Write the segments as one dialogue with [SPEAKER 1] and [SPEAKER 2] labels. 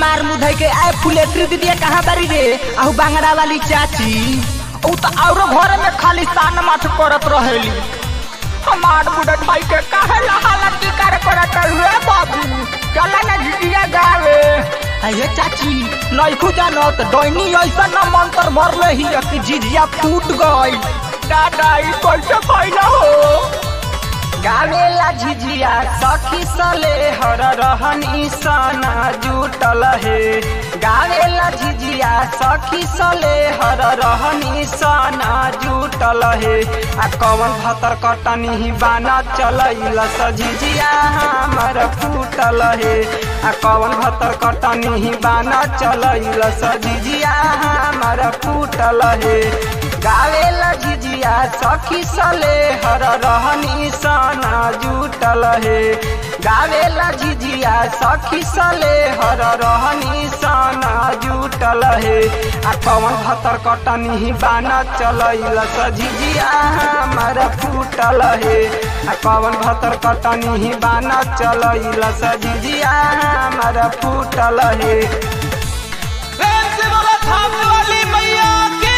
[SPEAKER 1] मार मुधई के आए फुलेट्री दीदी कहाँ बारी रे आहू बांगड़ा वाली चाची ऊ तो औरो घर में खाली सान माथ करत रहेली हमार बुढ़त भाई के काहे लहाला टिकार करत हुए बाबू चला ना झिटिया गावे अये चाची नइखू जानत डोइनी ऐसा न मंत्र मरले ही कि झिझिया फूट गई दादा ई कैसे फैला हो गावेला झिझिया सखी सले हर रहन ईसाना जुटल हे गावेला झिझिया सखी सले हर रहन ईसाना जुटल हे आ कवन भतर कटनी बाना चलैल सझिझिया हमर फूटल हे आ कवन भतर कटनी बाना चलैल सझिझिया हमर फूटल हे गावेला झिझिया सखी सले हर रहनी सना जुटल हे गावेला झिझिया सखी सले हर रहनी सना जुटल हे आ कवन भतर कटनी बाना चलैल सझिझिया हमर फूटल हे आ कवन भतर कटनी बाना चलैल सझिझिया हमर फूटल हे
[SPEAKER 2] प्रेम से बोला थाप वाली मैया की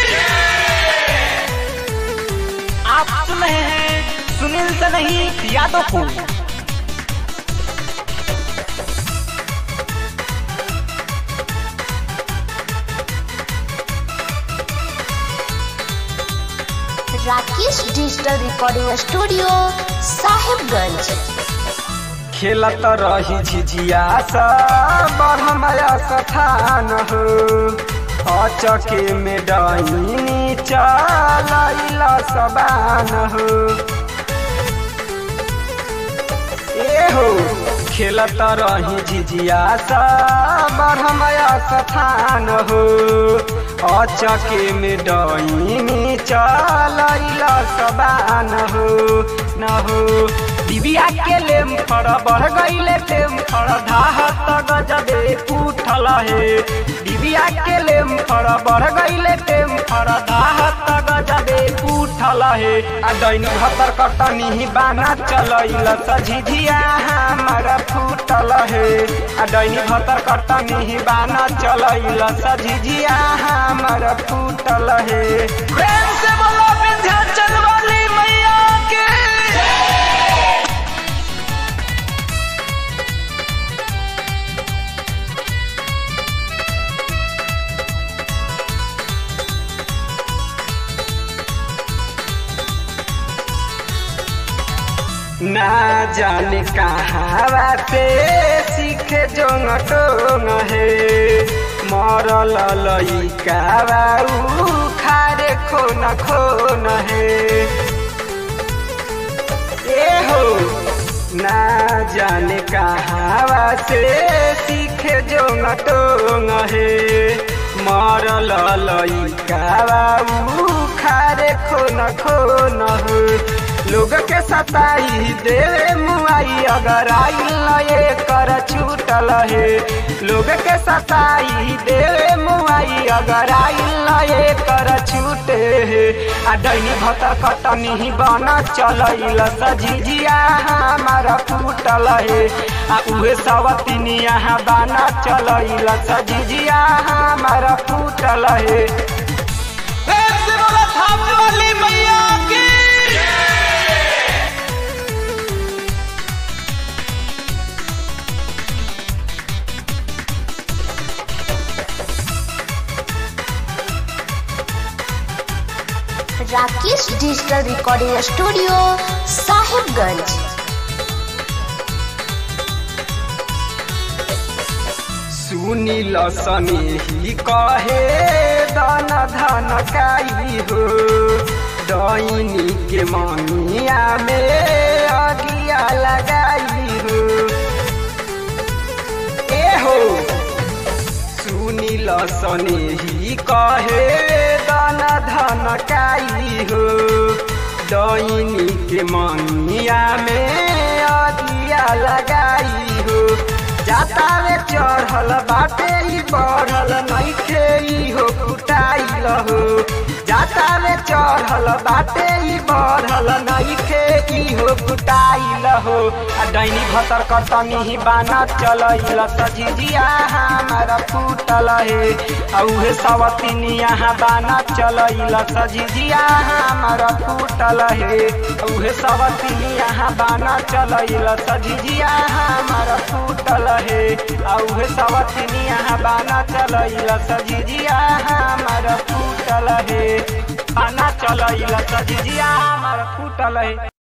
[SPEAKER 1] आप सुन रहे हैं सुनील से नहीं यादव को
[SPEAKER 3] Rakesh digital recording studio Sahibganj
[SPEAKER 1] खेलत रही झिझिया सा बढ़मया सथान हो अचके में डईनी चलैला सबान हो ए हो खेलत रही झिझिया सा बढ़मया सथान हो अचके में डईनी चलैला सबान हो न हो दिबिया के लेम फड़ बढ़ गईले टेम फड़ धाहत गजबे उठल हे दिबिया के लेम फड़ बढ़ गईले टेम फड़ धाहत गजबे उठल हे आ दैनी भतर कटनी बाना चलैल सझिझिया हमर फूटल हे आ दैनी भतर कटनी बाना चलैल सझिझिया हमर फूटल हे
[SPEAKER 2] प्रेम से बोला विंध्याचल वाली मैया की
[SPEAKER 1] ना जाने कहाँ से सीखे जोंग टोंग हे मरल लइका बाऊ खारे खोन खोन हे ए हो ना जाने कहाँ से सीखे जोंग टोंग हे मरल लइका बाऊ खारे खोन खोन हो लोग के सताई देवे मुआई अगर आई लये कर छूटल हे लोग के सताई देवे मुआई अगर आई लये कर छूटे हे आ डैनी भतर कटनी बन चलैल सझिझिया हमारा फूटल हे आ उहे सवतिनी यहाँ बाना चलैल सझिझिया हमारा फूटल हे
[SPEAKER 2] प्रेम से बोला थाप वाली मैया की
[SPEAKER 3] Rakesh digital recording studio Sahibganj
[SPEAKER 1] Sunil Sanehi कहे दन धन काई हो डैनी के मनिया में अगिया लगाई हो ए हो सुनील सनेही कहे दन धन काई हो डैनी के मनिया में अगिया लगाई हो जाता रे चढ़ल बाटे ई बढ़ल नइखे ई हो कुटाइल हो जाता में चढ़ल बाटे ई बढ़ल नइखे इहो कुटाइल हो आ डैनी भतर कतनी ही बाना चलैल सजिजिया हमारा फूटल हे आ उहे सवतिनी यहाँ बाना चलैल सजिजिया हमारा फूटल हे आ उहे सवतिनी यहाँ बाना चलैल सजिजिया हमारा फूटल हे आ उहे सवतिनी यहाँ बाना चलैल सजिजिया हमारा फूटल हे बाना चलैल सजिजिया हमारा फूटल हे